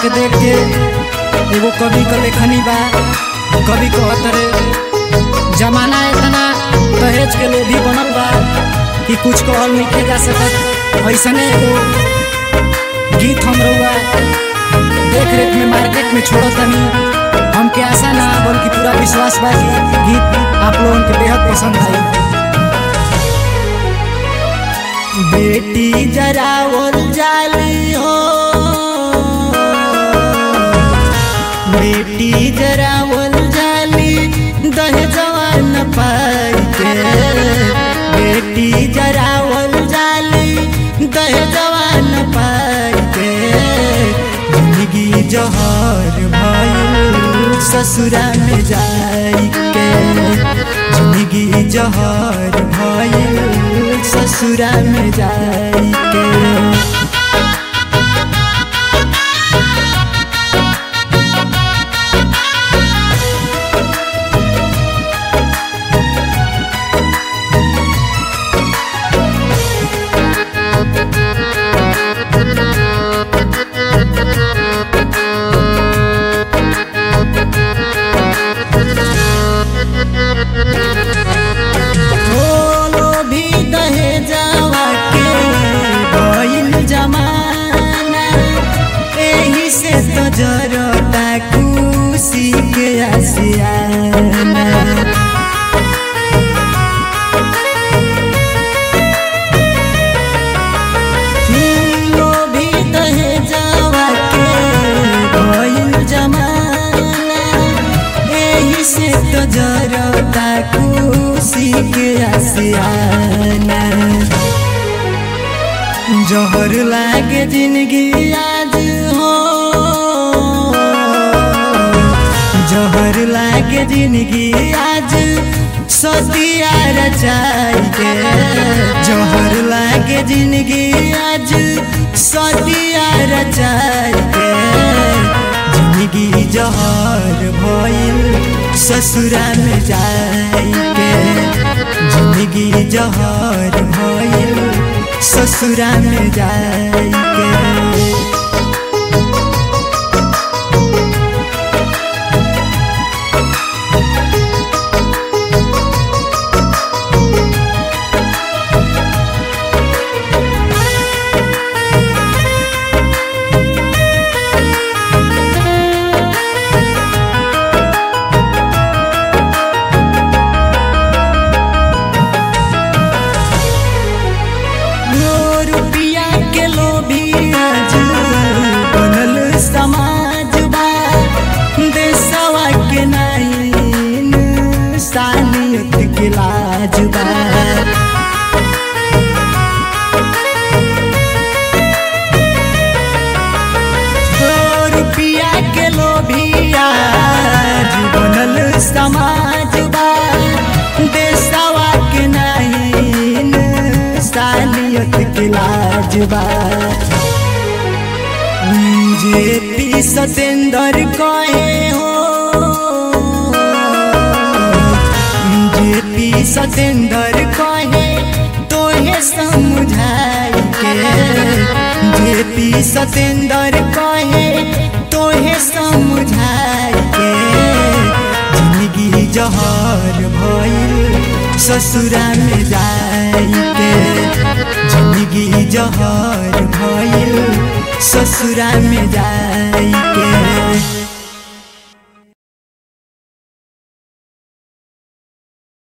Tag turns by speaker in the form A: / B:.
A: के देख के एगो कवि क लेखनी बा कवि कहत रे जमाना इतना दहेज के लोभी बनल बा कि कुछ कहल नहीं जा सकत ऐसने एगो गीत हम रहुआ देख रेख में मार्केट में छोड़ो तनी हमके आशा ना बल्कि पूरा विश्वास बा कि गीत आप लोगन के बेहद पसंद आई बेटी जरा और जाली हो बेटी जरा और जाली दहेजवा न पाई के बेटी जरा और जाली दहेजवा न पाई के जिंदगी जहर भइल ससुरा में जाई के जिंदगी जहर भइल ससुरा में जाई के बोलो भी दहेजवा के भइल जमाना एही से तो जरता खुशी के आसियाना बोलो भी दहेजवा के भइल जमाना एही से तो जरता खुशी के आसियाना जहर लागे जिंदगी आज हो जहर लागे जिंदगी आज सतिया रचाई के जहर लागे जिंदगी आज सतिया रचाई के जिंदगी जहर भइल ससुरा में जाई के जिंदगी जहर भइल ससुरा में जाई के नो रुपया के लोभी आज बनल समाज बा देशवा के नाइन सानियत के लाज बा नो रुपया के लोभी आज बनल समाज बा देशवा के नाइन सालियत के लाज बा जे पी सतेंद्र कहे हो जे पी सतेंद्र कहे तोहे समझाई के जे पी सतेंद्र कहे तोहे समझाई के जिंदगी जहर भइल ससुरा में जाई के जिंदगी जहर भइल ससुरा में जाई के